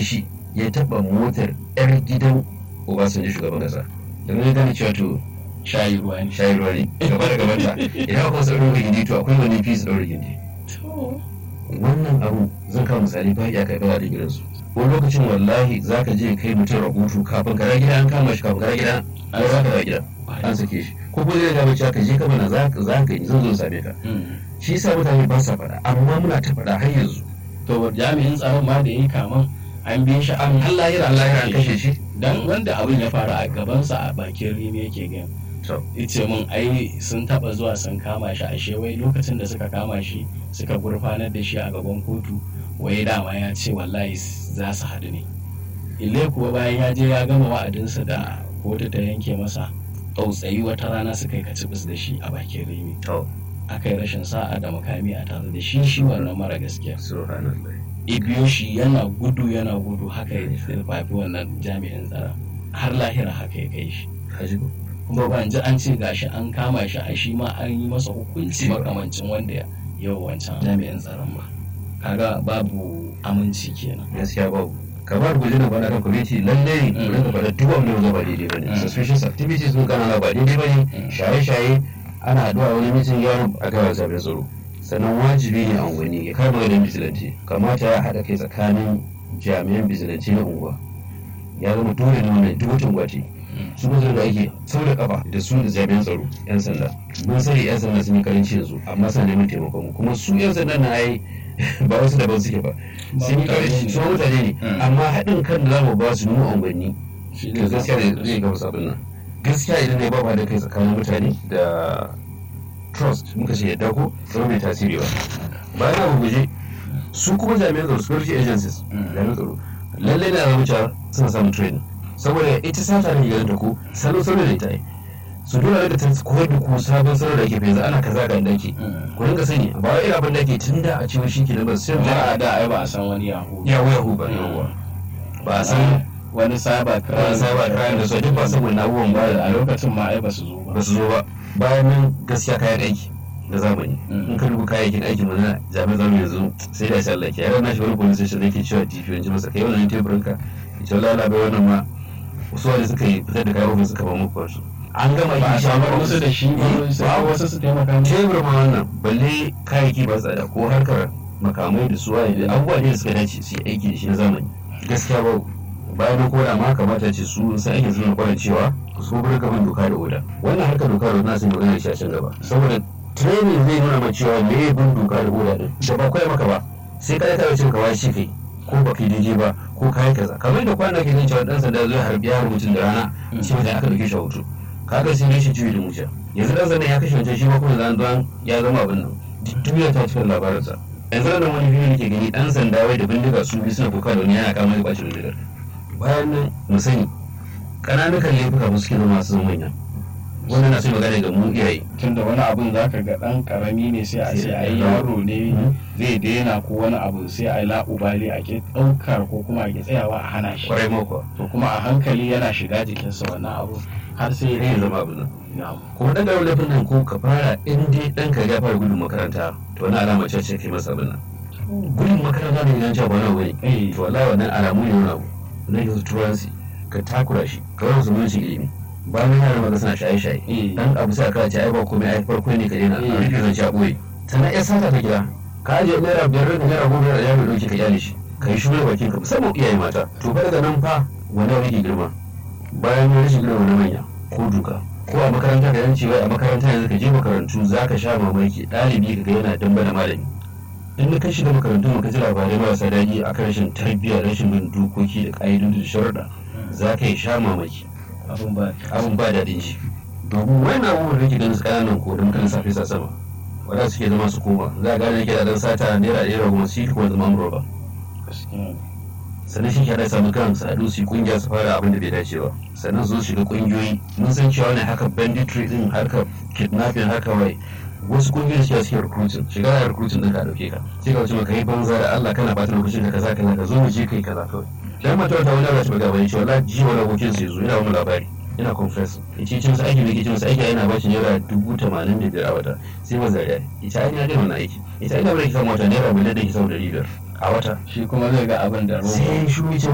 shi ya taɓa motar 'yar gidan obasanjo shugaban ƙasa da na gane cewa to shayi ruwa ne shayi ruwa ne gaba da gabata idan akwai wasu ɗaure gindi to akwai wani fi su ɗaure gindi wannan abu zan kawo misali ba ya kai bawa da gidansu wani lokacin wallahi za ka je kai mutum rahoto kafin ka gida an kama shi kafin ka gida an za ka da gida an sake shi ko kuma zai gaba cewa ka je ka mana za ka yi zan zo same ka shi yasa mutane ba sa faɗa amma muna ta faɗa har yanzu to jami'in tsaron ma da ya yi kaman an biye shi an Allah ya Allah ya kashe shi dan wanda abin ya faru a gabansa a bakin rimi yake gan ice mun ai sun taba zuwa sun kama shi a wai lokacin da suka kama shi suka gurfanar da shi a gaban kotu wai dama ya ce wallahi za su haɗu ne ile kuwa bayan ya je ya gama wa'adinsa da kotu ta yanke masa tsautsayi wata rana suka yi kacibis da shi a bakin rimi aka yi rashin sa'a da makami a tare da shi shi wannan mara gaskiya ibiyo shi yana gudu yana gudu haka ya fafi wannan jami'in tsara har lahira haka ya kai shi kuma ban ji an ce gashi an kama shi a shi ma an yi masa hukunci makamancin wanda ya yau wancan jami'in tsaron ba kaga babu aminci kenan gaskiya babu kamar guji na bana kan kwamiti lalle mu rinka faɗa duk wanda ya ba daidai bane suspicious activities sun kana ba daidai bane shaye-shaye ana haɗuwa wani mitin yawon a gaba zaɓen tsaro sannan wajibi ne a unguwanni ya kama ganin bizilanci kamata ya haɗa kai tsakanin jami'an bizilanci na unguwa ya zama dole ne wannan duk wata gwati su kuma da ake sau da kafa da su da jami'an tsaro yan sanda mun sani yan sanda sun yi karanci yanzu amma suna neman taimakon mu kuma su yan sanda na yi ba wasu daban suke ba sun yi karanci su mutane ne amma haɗin kan da za mu ba su mu unguwanni to gaskiya da zai gaba sabon nan gaskiya idan ne ba da kai tsakanin mutane da trust muka ce yadda ko zama mai tasiri ba bayan abu guje su kuma jami'an tsaro security agencies jami'an tsaro lallai na zama cewa suna samun training saboda ita sata ne ganin ta ko salo salo da ita yi su dole da ta koyar da ku sabon salo da ke fi ana kaza ga inda ke ku rinka sani ba wai irin abin da ke tun da a cewa shi ke nan ba sai da da ai ba a san wani yahu yahu yahu ba yawa ba a san wani cyber crime wani cyber crime da su duk ba san wani abubuwan ba a lokacin ma ai ba su zo ba ba su zo ba bayan nan gaskiya kayan aiki na zamani in ka duba kayayyakin aikin mu na jami'an zamani yanzu sai da Allah ke yaran nashi wani police station yake cewa DP yanzu masa kai wannan teburin ka ita wallahi bai wannan ma wasu wani suka yi fitar da kayan ofis suka ba muku wasu an gama ba a yi samar musu da shi ba sai wasu su taimaka musu tebur ma wannan balle kayayyaki ba tsada ko harkar makamai da suwa da abubuwa ne da suka dace su yi aiki da shi na zamani gaskiya ba bayan na koda ma kamata ce su sai ake suna kwanan cewa su bar gaban doka da oda wannan harkar doka da oda na sun yi magana shi a can gaba saboda training zai nuna ma cewa me bin doka da oda din da ba koya maka ba sai ka ta cin kawai shi kai ko ba kai daidai ba ko kai kaza kamar da kwana ke jin cewa dan sanda zai harbi ya mutum da rana shi mutum aka dauke shi a hoto kaga sai ne shi juyi da mutum yanzu dan sanda ya kashe wancan shi ma kuma zan don ya zama abin nan duniya ta cikin labarinsa yanzu nan wani bidiyo nake gani dan sanda wai da bindiga su biyu suna kuka da wani yana kama da bacin bindigar bayan nan mu sani ƙananan laifuka ba suke zama su zama manya wannan na sai magana ga mu iyaye tunda wani abun za ka ga ɗan ƙarami ne sai a ce ai yaro ne zai daina ko wani abu sai a yi la'ubali a ke ɗaukar ko kuma a ke tsayawa a hana shi kwarai mako to kuma a hankali yana shiga jikinsa wannan abu har sai ya zama abin nan kuma ɗan ƙaramin laifin nan ko ka fara in dai ɗan ka ya fara gudun makaranta to wani alama ce ce kai masa abin nan gudun makaranta ne idan cewa wani abu ne to wallahi wannan alamu ne wani abu na yanzu turanci ka takura shi ka wani zumunci ilimi bayan yara maza suna shaye-shaye dan abu sai ka ce ai ba komai ai farko ne ka daina a rufe zan ci a ɓoye sannan ya sata ta gida ka ajiye naira biyar da naira goma da yaro ɗauke ka kyale shi ka yi shiru da bakin ka musamman iyaye mata to ba daga nan fa wani wani girma bayan ya rashin girma na manya ko duka ko a makaranta ka yanci wai a makaranta yanzu ka je makarantu za ka sha mamaki ɗalibi ka ga yana damba da malami in ka shiga makarantu ka ji labarai marasa daɗi a kan rashin tarbiyya rashin bin dokoki da ƙa'idodi da sharuɗa za ka yi sha mamaki abin ba daɗin shi domin wani abubuwan da ke ganin ƙananan ko don kan safe sa sama wadda suke zama su koma za a gane ke da ɗan sata naira ɗaya kuma shi kuma zama amurwa ba sannan shi ke da samu kan su haɗu su yi ƙungiya su fara abin da bai dace ba sannan su shiga ƙungiyoyi mun san cewa ne haka banditry din harka kidnapping haka wai wasu kungiyoyi suke suke recruiting shiga da recruiting din ka dauke ka sai ka wuce maka yi banza da Allah kana bata lokacin ka kaza kaza ka zo mu je kai kaza kawai dan mata wata wani rashi ga bani cewa ji wani abokin sai zo yana wani labari ina confess yace cin sa aiki ne ke cin sa aiki yana bashi naira dubu tamanin da biyar a wata sai ma zariya ita ai na da wannan aiki ita ina bari ki samu wata naira miliyan da ki samu dari biyar a wata shi kuma zai ga abin da sai shi